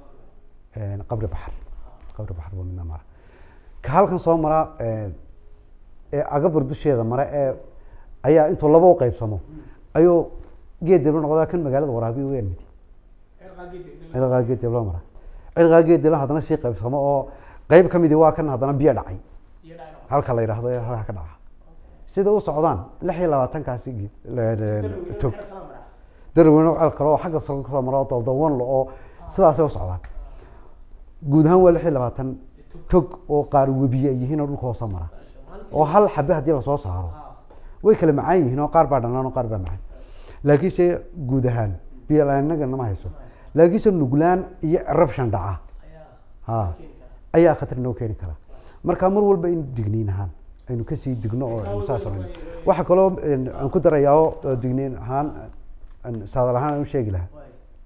qabri baxar qabri baxar buu midna mara ka halkan soo maraa ee agabar dusheeda mare ee ayaa intuu laba u qaybsamo ayuu geed diblo noqdaa kan magaalada waraabiya weyn mid cilqaa geed diblo mara cilqaa geed diblo haddana sii qaybsamo oo qeyb ka midi waa kan haddana biyo dhacay halka la yidhaahdo ee halka ka dhaca sida u socdaan lix iyo labaatankaasi geed tog darweyne ceel kale oo xagga sare kasoo mara oo daldawan lo oo sidaasay u socdaan guud ahaan waa lix iyo labaatan tog oo qaar webiye ay yihiin oo dhulka hoose mara oo hal xabe haddii lasoo saaro way kala macaan yihiin oo qaar baa dhanaan oo qaar baa macaan laakiinse guud ahaan biyo la-aanaga nama hayso laakiinse nuglaan iyo eruption dhaca ha ayaa khatar noo keeni kara marka mar walba in digniin ahaan aynu kasii digno oo aynu saa samayno waxaa kaloo een, aan ku darayaa oo oo digniin ahaan aan saadal ahaan aan u sheegi lahaa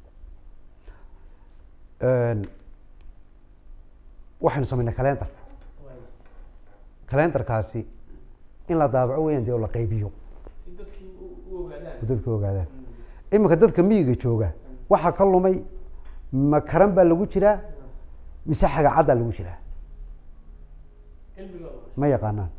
Een, waxaynu samaynay calendar calendarkaasi in la daabaco weeyaan dee oo la qaybiyo oo dadku ogaadaan iminka dadka miyiga jooga waxaa ka lumay ma karan baa lagu jiraa mise xagacaddaa lagu jiraa ma yaqaanaan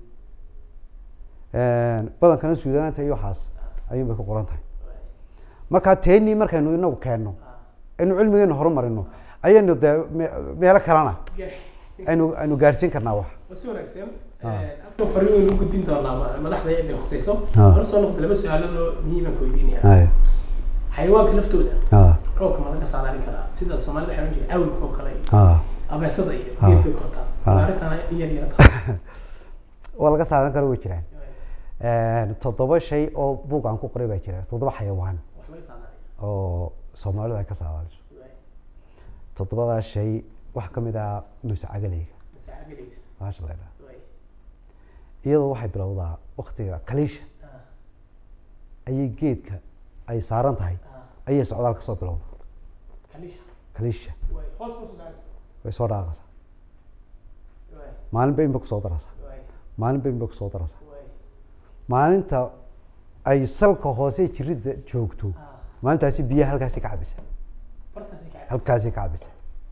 badankana suudaanta iyo waxaas ayuun bay ku qoran tahay markaa teenii markaynu inagu keenno aynu cilmigeenu horumarino ayaynu dee me- meelo kalena aynu aynu gaadhsiin karnaa wax si wanaagsan Ah. halkan fariin waynu u gudbin doonaa ma- madaxda cidda khusayso Ah. hore soo noqda laba su-aalood oo muhiiman ka weydiinaya Haya. xayawaanka laftooda Ah, roobka ma laga saadaalin karaa sida soomaalida waxay ohan jireen awlka oo kale ah. abeesada iyo Ah. geed bay kortaa Ah. arrintana in yar yara tahay waa laga saaran karo way jiraan toddoba shay oo buug aan ku qoray baa jira toddoba xayawaan wax laga saadaaliya oo soomaalidu ay ka saadaaliso toddobadaa shay waxaa ka mid ah muuse cagaleyga masaacageleyda baasha la ydhaha iyadoo waxay bilowdaa waktiga kaliisha ayay geedka ay saaran tahay ayay socdaal kasoo bilowda kalisha kaliisha way hoos buu soo saaray way soo dhaaqaysaa way maalin bayn bay kusoo daraysaa way maalin bayn bay kusoo daraysaa way maalinta ay salka hoose jiridda joogto ah maalintaasi biyaha halkaasi ka cabisa bartaasi ka halkaasi ka cabisa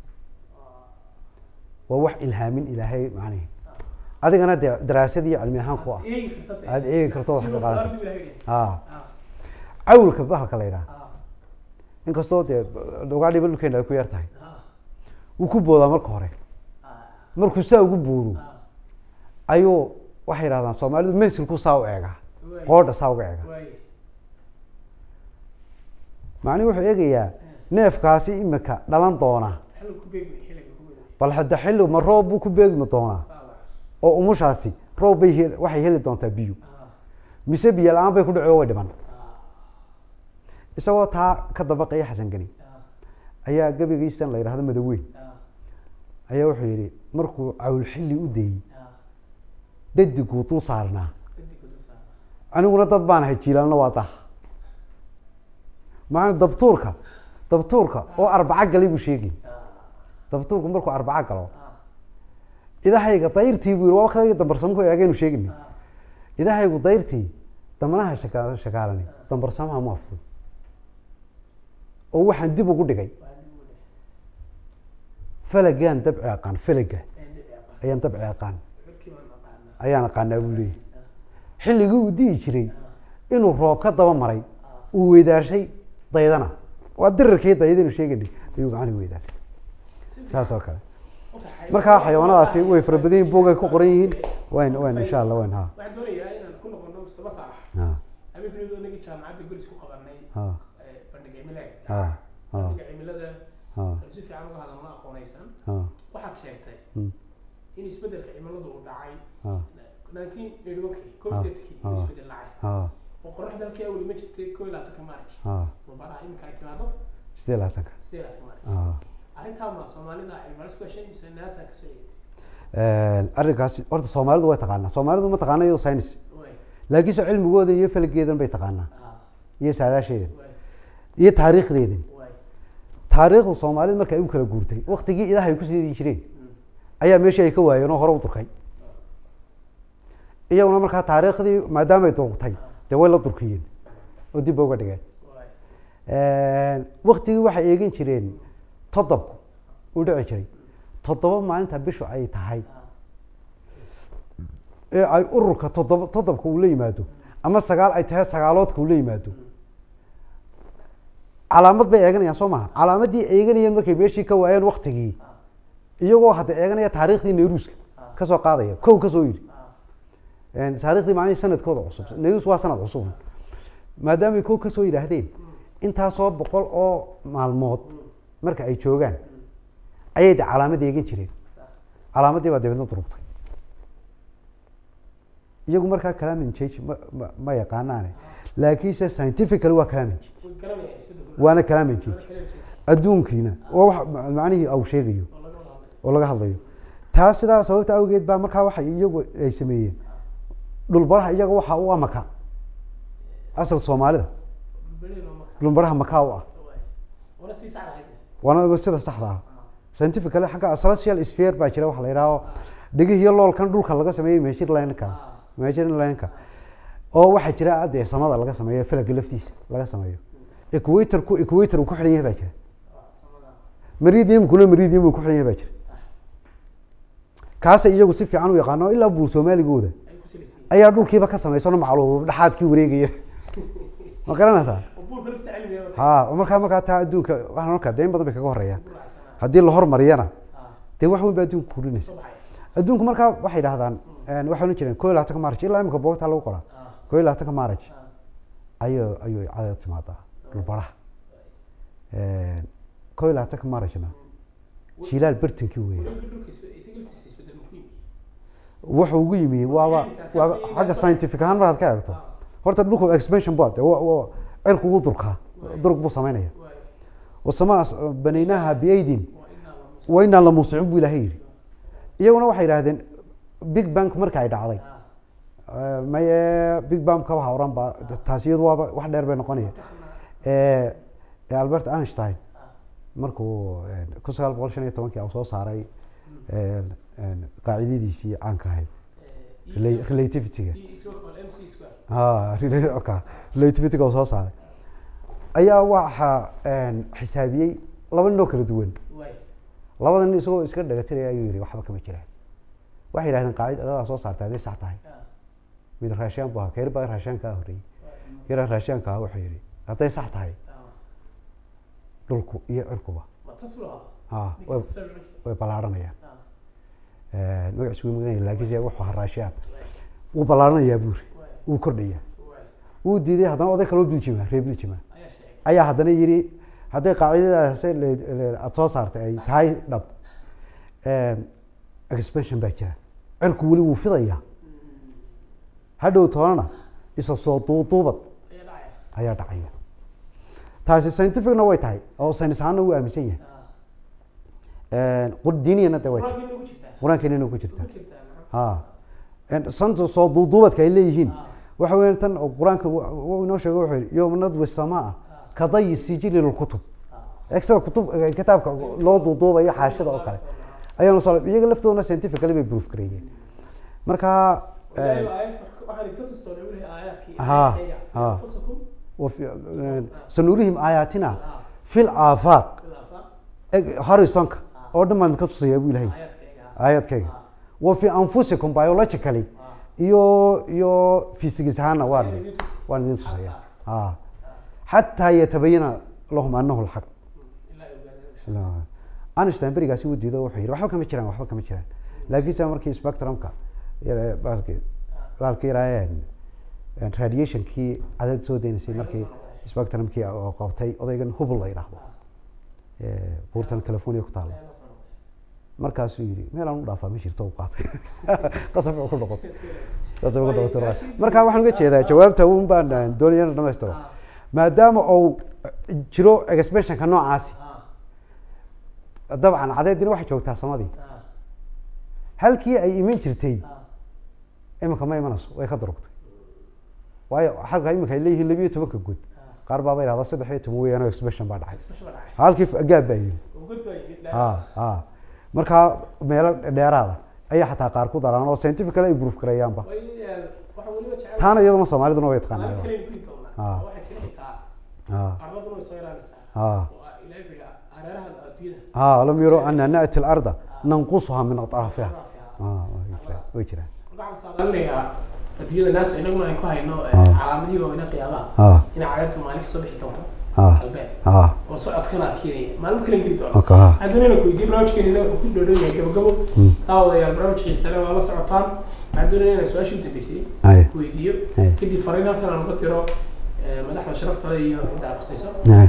waa wax ilhaamin ilaahay macnihi adigana dee daraasad iyo cilmi ahaan ku ah eegi karta aad eegi karto wax ka qaadan karto karto ah ah cawlka bahalka la yidhaha ah inkastoo dee ugaadhiba dhulkeena ay ku yar tahay ah wuu ku boodaa marka hore ah markuu saa ugu boodo ah ayuu waxay yidhahdaan soomaalidu mensilku saa u eegaa way qoodha saa uga eega way macnihi wuxuu eegayaa neefkaasi imika dhalan doona xilli ku beegmay xilliga ku beegmay bal hadda xilli ma roob buu ku beegmi doonaa saala oo umushaasi roob bay hel- waxay heli doontaa biyo ah mise biyo la-aan bay ku dhaco way dhiman ah isagoo taa ka dabaqaya xasan geni ah ayaa gebigiisan la yidhahdo madaweyn ah ayaa wuxuu yidhi markuu cawl xilli u dayey ah dadiguu dul saarnaa kadib ku dul saara aniguna dad baan ahay jiilaalna waa dah maana dabtuurka dabtuurka oo arbaco galay buu sheegay ah dabtuurku markuu arbaco galo ah idahayga dayrtii buu yidhi waa waktigii dambarsamuhu eegaynu sheegini ah idahaygu dayrtii damanaha shaka shakaalani dambarsamaha ma afur oo waxaan dib ugu dhigay waa dib u dhigay falagaan dabci aqaan falaga ee dib aqaan ayaan dabci aqaan xilkii baan aqaanaa ayaan aqaanaa buu leeyahy xilligii uu dihi jiray inuu roob ka daba maray uu weydaarshay daydana waa dirirkii daydaynu sheeganay ayuu macnihi weydaarshay saas oo kale markaa xayawaanadaasi way fara badan yihiin buugay ku qoran yihiin wayn wayn insha allah wayn ha waxaan doonayaa inaan ku noqono mustafa saalax ha habeenkii inagii jaamacadda golis ku qabanay ha ee, bandhiga cimilaha ha ha bandhiga cimilada ha aynu si fiican uga hadalno aqoonaysan ha waxaad sheegtay mm, in isbedelka cimiladu uu dhacay ha 1981 kii Ah, kii ah. isbedel dhacay ha oo qorax dalkii awli ma jirtay koo iyo labaatanka maarj ha mubaraha iminka ay timaado sidee labaatanka sidee labaatanka maarj ha arrintaa ma soomaalida cilmibaaris ku heshay mise naasa kasoo eegtay arrinkaasi horta soomaalidu way taqaanaa soomaalidu ma taqaana iyadoo science way laakiinse cilmigooda iyo falageedan bay taqaanaa ah iyo saadaasheedan way iyo taariikhdeedan way taariikhda soomaalida marka ay u kala guurtay waktigii idaha ay ku siidii jireen mm, ayaa meeshii ay ka waayeen oo hore u durkay iyaguna markaa taariikhdii maadaama ay durugtay dee way la durkiyeen oo dib ba uga dhigeen way waktigii waxay eegin jireen toddobku uu dhici jiray toddoba maalinta bishu ay tahay ah ee ay ururka toddoba toddobka uu la yimaado ama sagaal ay tahay sagaaloodka uu la yimaado calaamad bay eeganayaan soo maha calaamadii eeganayeen markay meeshii ka waayeen waktigii iyagoo hadda eeganaya taariikhdii nayruuska kasoo qaadaya kow kasoo yidhi Een, taariikhdii macnihii sanadkooda cusub nayrus waa sanad cusub maadaamay kow kasoo yidhaahdeen intaasoo boqol oo maalmood marka ay joogaan ayay de calaamad eegan jireen calaamadii baa dabeedna durugtay iyagu markaa climate change ma ma ma yaqaanaane laakiinse scientifically waa climate change way garanayaan isbeddelka waana climate change kala jeeda adduunkiina waa wax ma- macnihii au sheegayo oo laga wada hadlay oo laga hadlayo taas sidaa sababta awgeed baa markaa waxay iyagu ay sameeyeen dhulbaraha iyaga waxa u ah maka asal soomaalida dhulbereed oo marka dhulbaraha makaa u ah waay wana sii sax lahayd waana sida saxda ah scientifically xagga celestial sphere baa jira waxa la yidhaaho dhigihiyo loolkan dhulka laga sameeyey measurelineka measurelineka oo waxaa jira adee samada laga sameeyo falaga laftiisa laga sameeyo equatorku equator uu ku xidhan yahay baa jira samada meridiumkuna meridium uu ku xidhan yahay baa jira kaasa iyagu si fiican u yaqaano ilaa buur soomaaligooda ay ku salaysiin ayaa dhulkiiba ka samaysano macluub dhexaadkii wareegaya ma garanaysaa oo buulka lafta cilmiga wada ha oo markaa markaa taa adduunka waxaan markaa dee in badan bay kaga horeeyaan ku raacsanaa haddii la hormariyana ah dee wax weyn baa adduunka kordhinaysa soo baxay adduunku markaa waxay dhahdaan waxay ohan jireen koo iyo labaatanka maaraj ilaa imika boogtaa lagu qoraa ah koo iyo labaatanka maaraj ah ayuu ayuu cadad timaadaa dhulbaraha koo iyo labaatanka maarajna jilaal bartankii weeye wadanka dhulka isbe- isaga laftiisa isbedel muku yimi wuxuu ugu yimi waaba waaba xagga scientific ahaan markaad ka eegto horta dhulku expansion bua cirku wuu durkaa durug buu samaynaya waay wasamaa banaynaha biaydin waa inaa la mus wa inaa la muusicuun buu ilaahay yidhi iyaguna waxay yidhahdeen big bank marka ay dhacday ah Eh, maye big bang ka waxa oran ba taasi iyadu waaba wax dheer bay noqonaya Eh, eh, albert einstein markuu eh, kun sagaal boqol shan iyo tobankii uu soo saaray eh, eh, qaacidadiisii caanka ahayd rela- relativityga e square equal mc square ha rela- okay, relativityga uu soo saaray ayaa waxa eh, xisaabiyey laba nin oo kala duwan waay labada nin isagoo iska dhagatiraya ayuu yihi waxba kama jiraan waxay yidhahdeen qaacidadadaa soo saartay hadday sax tahay ah mid raashaan bu ahaa keer baa raashaan kaa horreeyey keera raashaanka ahaa wuxuu yidhi hadday sax tahay ah dhulku iyo cirkuba ma tas loo ha ah way way ballaaranayaan ah magaciisu way mudan yahay laakiinse wuxuu ahaa raashaan wuu ballaaranayaa buuri waay wuu kordhayaa waay wuu diiday haddana oday kaloo biljima reer biljima ayaa sheegay ayaa haddana yidhi hadday qaacidadaas aada soo saartay ay tahay dhab expansion baa jira cirku weli wuu fidayaa hadhow toonana isa soo duuduubad ayaa dhacaya ayaa dhacaya taasi scientificna way tahay oo saynis ahaanna wuu aaminsan yahay ah qur- diiniyana de way tahay quraanka inuu ku jirtaa qur-aankeenina ku jirta ku jirtaa maxaa ha santa soo duuduubadka ay leeyihiin ah waxa weya tan oo qur-aanka wu- uu inoo sheego wuxuu yihi yowma nadwi samaa kadayi sijili lilkutub ah extra kutub kitaabka loo duuduubayo xaashida oo kale ayaanu soo iyaga laftoodana scientifically bay proof gareeyeen marka ilaahay baa aayad waxaan idinka tusi doonaa welihi aayaadkii ha, aayadkayga fi ha. anfusikum wafi- sanurihim aayaatina ah fil aafaaq bil afaaq eg- horizonka oo dhan baan ka tusayaa buu ilahay aayaadkayga ah aayadkayga ah wa fi anfusikum biologically ah iyo iyo physics ahaana waan Ayaan idin tusi. waan idin tusaya Xataa. ha xataa yatabayana lahum anahu lxaq ilaa ay ogaadeen einstein berigaasi wuu diido wuxuu yidhi waxba kama jiraan waxba kama jiraan laakiinse markii spectrumka yar- bahalkii bahalkii yaraayeen radiationkii cadad soo deynaysay markii spectrumkii oo qabtay odaygan hubble la yidhaahdo ee, buurtan california ku taalla ayaa la soo noqday markaasuu yidhi meel aan u dhaafaa ma jirto u qaatay qasab ku noqotay Serious. qasab ku Waayo, noqotay siyaasiyiintu- marka waxaan uga jeedaa jawaabta un baan eh, doonaya inaan dhamaystiro ah maadaama uu jiro expansionka noocaasi ah dabcan cadeedina waxay joogtaa samadii ah halkii ay iman jirtay ah iminka ma imanayso way ka durugtay waayo halka iminka ay leeyihiin labiyo tobanka guud ah qaar baaba yidhahda saddex iyo toban weeyaan oo expansion baa dhacay special baa dhacay halkii gaab baa yimi oo god baa yimid ha ha markaa meelo dheeraada ayaa xataa qaar ku daraan oo scientifically ay proof gareeyaanba way eh, waxa weliba jecel taana iyaduna soomaaliduna way aan taqaanaa kale ku doonaa Ah. waxay jira xitaa ha arladuna way soo yaraanaysaa ha oo ah ilaahay biga hareeraha adduunyada ha lam yaro ana na'ti al-arda nanqusuha min atrafiha Raafica. ha way jiraan way jiraan waxaan saadaalinayaa adduunyada naas inaguna aan ku hayno eh, Ah. calaamadihii waaweynaa qiyaamaha ah inay cadaabta maalin kasoo bixi doonto ah galbeed ah oo socodkana keenaya maalmo kale geli doona okay ah adduunyana ku weydiin barnaamijkeena wuxuu ku dhoodhow yahay gabagabo Mm. daawadayaal barnaamijkiisa le waa la socotaan waxaan doonaya inaan su-aashii u dambeysay ay ku weydiiyo ay kadib fariin halkan aan uga diro eh, madaxda sharafta leh iyo cidda aqrisayso ay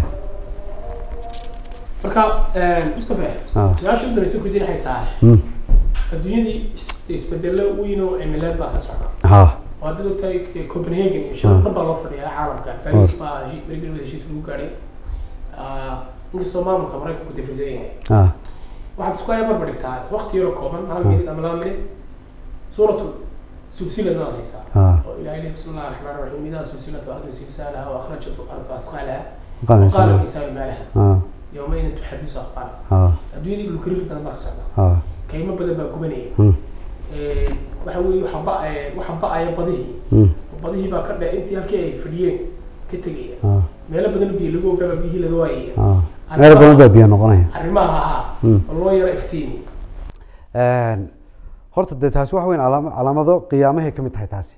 marka mustafa Ah. su-aasha u dambeysay ku weydiin waxay tahay mm adduunyadii is- isbedelo weyn oo cimileed baa ka socda ha oo hadda ogtahay copenhagen iyo shirar dhan baa loo fadhiyaa caalamka paris baa heshi- berigi dhawada heshiis lagu gaadhay Ah, inkastoo maamulka maraykanku dafrisan yahay ah waxaad isku aya barbar dhigtaa waqti yaro kooban hal minid ama laba minid suuratu sulsilad baad haysaa ah oo ilahay lehi bismi llahi raxmaan raxiim idaa sulsilatu ardu silsaalaha wa akhrajat ardu asqaalaha qalan وقال sama الإنسان ما لها ah يومين تحدث أخبارها ah adduunyadii dhulkariir badan baa ka socda ah kaymo badan baa gubanaya mm waxa weeye waxa ba waxa ba-aya badihii mm badihii baa ka dhe intii halkii ay fadhiyeen ka tegaya ah meelo badan biyo lagu ogaaba biyihii laga waayaya ah meel badan baa biyo noqonaya arrimaha ahaa Mm. oo loo yaro iftiimi Een, horta dee taasi wax weyn calaama- calaamado qiyaamahay ka mid tahay taasi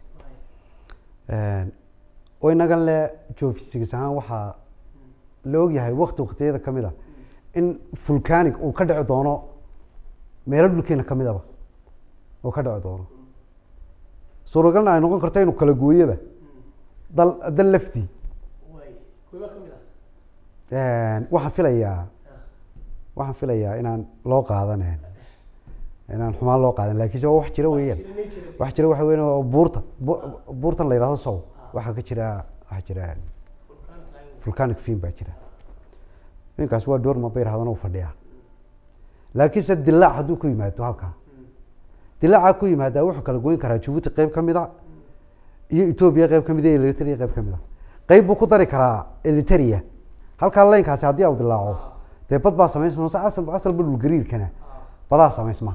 Een, oo inagan le joofisigas ahaan waxaa la ogyahay wakti waktiyada ka mid a in vulcanic uu ka dhici doono meelo dhulkeena ka midaba uu ka dhici doono suuragalna ay noqon karto inuu kala gooyoba dal dal laftii way kuwa ka mid ah Een, waxaan filayaa waxaan filayaa inaan loo qaadanen inaan xumaan loo qaadan laakiinse waa wax jira weeyaan wax jira waxa weyn oo buurta bu- buurtan la yidhahdo sow waxaa ka jira waxaa jira volcanic film baa jira ninkaas waa doorma bay yidhahdaan uu fadhiyaa laakiinse dilaac hadduu ku yimaado halkaa dilaaca ku yimaadaa wuxuu kala goyn karaa jabuuti qeyb ka mid a iyo etoobiya qeyb ka mid a iyo eritrea qeyb ka mid a qeyb buu ku dari karaa eritrea halkaa laynkaasi haddii uu dilaaco dee bad baa samaysma mase asal asalba dhulgariirkana badaa samaysma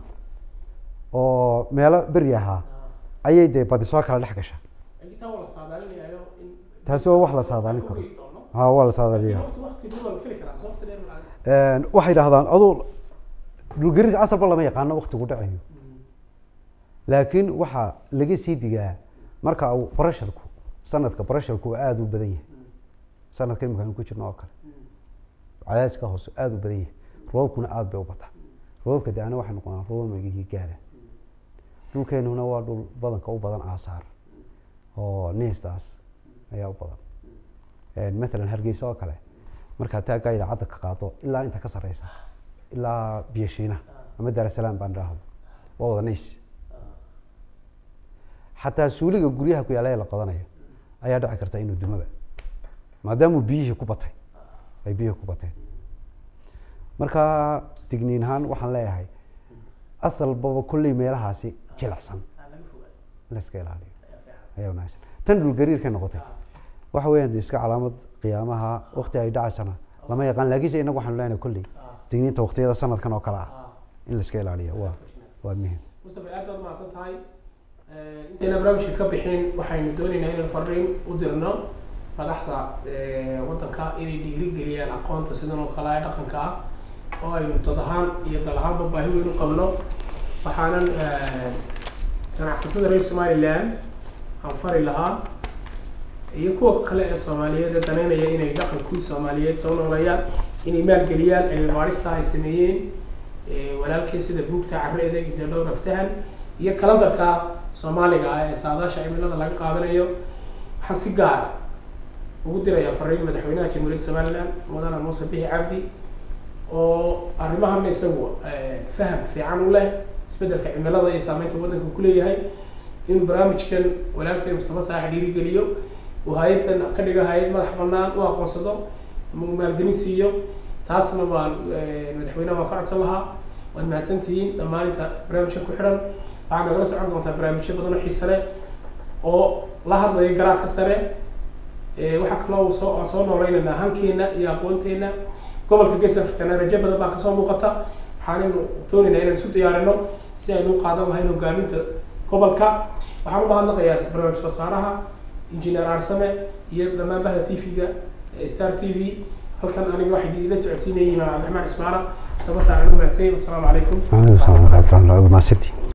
oo meelo beri ahaa ayay dee badi soo kala dhex gasha intaa waa la saadaalinayo in taasi waa wax la saadaalin karo ha waa la saadaaliya waqti waqti dhow waa la fili karaa waqti dheer ma Een, waxay yidhahdaan aduu dhulgariirka asalba lama yaqaano waktigu dhacayo laakiin waxaa laga sii digaa marka uu barasharku sanadka barasharku uu aada u badan yahay sanadka imika aynu ku jirno oo kale cadaadiska hoose aada u badan yahay roobkuna aada bay u bataa roobka de ana waxay noqonaa roobab megihii gaara dhulkeenuna waa dhul badanka u badan aasaar oo niistaas ayaa u badan Een, mathalan hargeysa oo kale markaad taaggaa idaacadda ka qaado ilaa inta ka sareysa ilaa biyashiina ama daarasalaam baan idhaahdo waa wada niis xataa suuliga guryaha ku yaala ee la qodanayo ayaa dhici karta inuu dumaba maadaamuu biyihii ku batay ay biyihii ku bateen marka digniin ahaan waxaan leeyahay asalbaba kolley meelahaasi jilicsan laga fogaado in la iska ilaaliyo ayaa wanaagsan tan dhulgariirkay noqotay waxa weeyaan dee iska calaamad qiyaamaha wakti ay dhacaysana lama yaqaan laakiinse inagu waxaanu leenahay kolley digniinta waktiyada sanadkan oo kale ah in la iska ilaaliyo waa waa muhim mustafa aad baad mahadsan tahay intayna barnaamijka ka bixin waxaynu doonaynaa inaynu fariin u dirno madaxda eh, waddanka inay dhiirigeliyaan aqoonta sidan oo kale ee dhaqanka ah oo aynu dad ahaan iyo dal ahaanba baahi weyn u qabno waxaanan eh, ganacsatada reer somaliland aan fari lahaa iyo kuwa kale ee soomaaliyeed ee danaynaya inay dhaqankii soomaaliyeed soo nooleeyaan inay maalgeliyaan cilmi baadhista ay sameeyeen Eh, walaalkii sida buugta carreeda iyo dhowr aftahan iyo kalandarka soomaaliga ah ee saadaasha cimilada laga qaadanayo waxaan si gaar ugu dirayaa fariin madaxweynaha jamhuuriyadda somaliland mudane muuse bixi cabdi oo arrimahana isagu eh, faham fiican u leh isbeddelka cimilada iyo saameynta waddanka ku leeyahay inuu barnaamijkan walaalkeen mustafa saax dhiirigeliyo uu hay-addan ka dhigo hay-ad madax bannaan u aqoonsado ama uu maalgelin siiyo taasna waan eh, madaxweynaha waan ka codsan lahaa waad mahadsantihiin dhammaan inta barnaamijka ku xidhan waxaad nagala socon doontaa barnaamijyo badan oo xiise leh oo la hadlaya garaadka sare Eh, waxaa kaloo uu soo aan soo nooleynayna hankeena iyo aqoonteena gobolka gees africana rajo badan baa kasoo muuqata waxaanaynu doonaynaa inaan isu diyaarino si aynu u qaadan lahayn hogaaminta gobolka waxaan u mahadnaqayaa barnaamij wasaaraha injineer aarsame iyo dhammaan bahda t v-ga star t v halkan aniga waxay idinla socodsiinayeen cabdiraxmaan ismaara sabasaacan u mahadsan wasalaamu calaykum Waalaikumsalam warahmatullahi wabarakatuh.